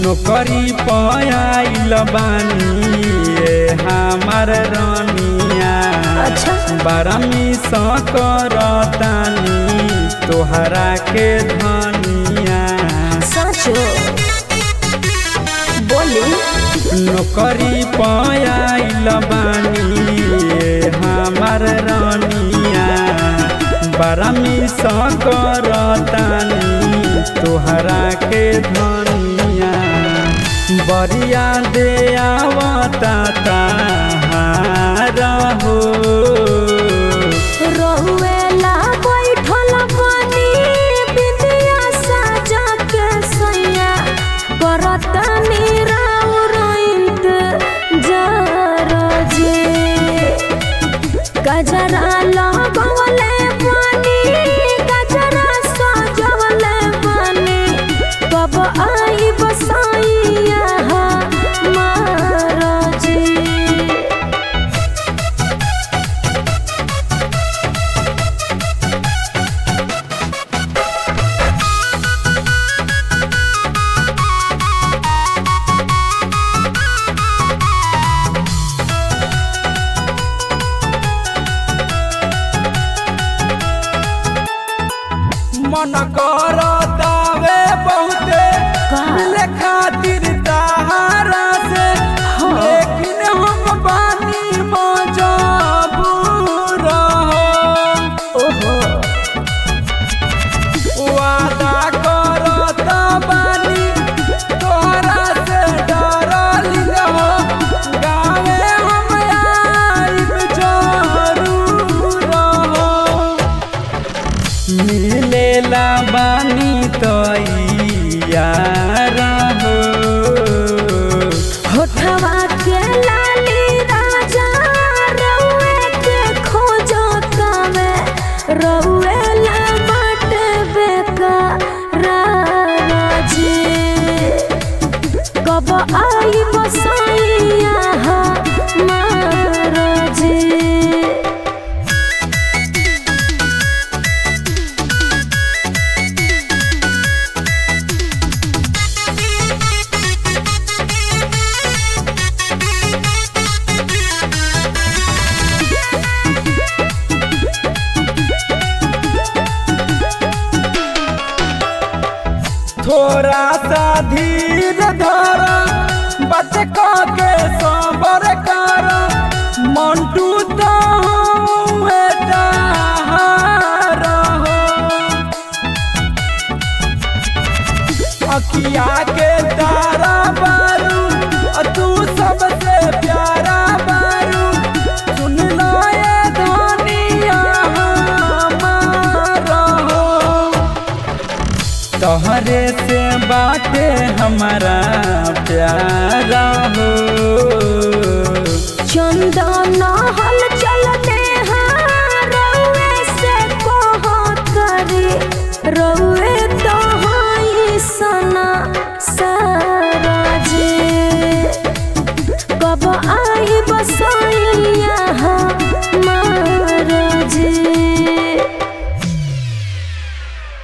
नौकरी पायल बानी ये हमार रानिया अच्छा बारमी करतानी तोहरा के धनिया साचो बोली नौकरी पायल बानी ये हमार रानिया बारमी करतानी तोहरा के धनिया बरिया दे आवता ताहारा हो रहुएला बैठल बानी बिंदिया साजा के सैया करत निराउर इंतजार जे गजरा लगवले बानी गजरा सजवले बानी कब आई बसाइया हमार जी मन करतावे बहुते का? मिले खातिर ताहारा से लेकिन हम बानी मजबूर हो ओहो वादा करत बानी तोहरा से डरली हो गावे हम आइब जरूर हो मिलेला बानी तो यार हो होठवा के लाली राजा रउए के खोजो तवे रउए ला बाटे बेकार जी कब आई बसाइया हमार जी थोड़ा सा धीर धर बच के सबर कर मंटू तो हुए ताहार हो अखिया के तारा बारू अ तू सबसे प्यारा बारू सुन लो ये धनिया हमार हो तोहरे से बाटे हमारा प्यारा हो चंदन हल